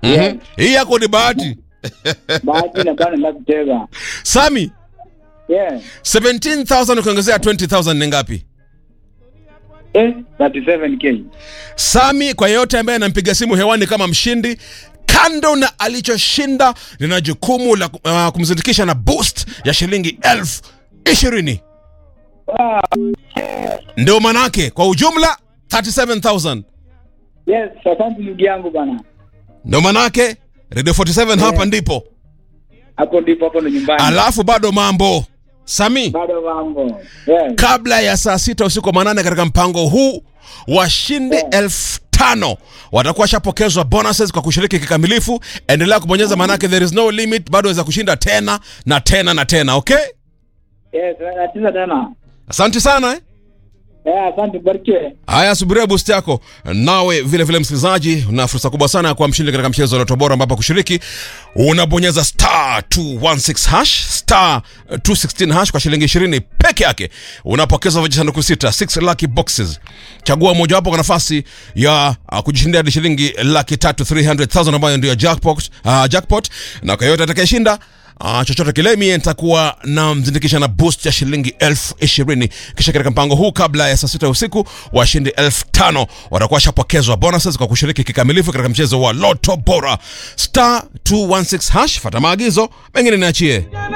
Mhm. Hii yako ni bahati. bahati na bana la kucheza Sami, yeah 17,000 ukiongezea 20,000 ni ngapi? eh 37k Sami, kwa yeyote ambaye anampiga simu hewani kama mshindi, kando na alichoshinda, lina jukumu la uh, kumzindikisha na boost ya shilingi elfu ishirini. ah Ndio manake kwa ujumla 37,000. yes asante ndugu yangu bana Ndio manake Radio 47 hapa ndipo. hapo ndipo hapo ndo nyumbani Alafu bado mambo Sami, bado mambo yes kabla ya saa sita usiku wa manane katika mpango huu washindi elfu tano watakuwa washapokezwa bonuses kwa kushiriki kikamilifu. Endelea kubonyeza, manake there is no limit, bado waweza kushinda tena na tena na tena. Okay, yes nacheza tena asante sana eh? eh asante barikiwe Haya, subiria boost yako. Nawe vile vile, msikilizaji, una fursa kubwa sana ya kuwa mshindi katika mchezo wa Loto Bora, ambapo kushiriki unabonyeza star 216 hash star 216 hash kwa shilingi 20 peke yake, unapokeza vijisanduku sita 6 lucky boxes. Chagua mojawapo kwa nafasi ya uh, kujishindia hadi shilingi laki tatu 300,000 ambayo ndio jackpot, uh, jackpot na kwa yote atakayeshinda Uh, chochote kile mie nitakuwa na mzindikisha na boost ya shilingi elfu ishirini kisha katika mpango huu kabla ya saa sita usiku washindi elfu tano watakuwa washapokezwa bonuses kwa kushiriki kikamilifu katika mchezo wa loto bora star 216 hash fata maagizo mengine niachie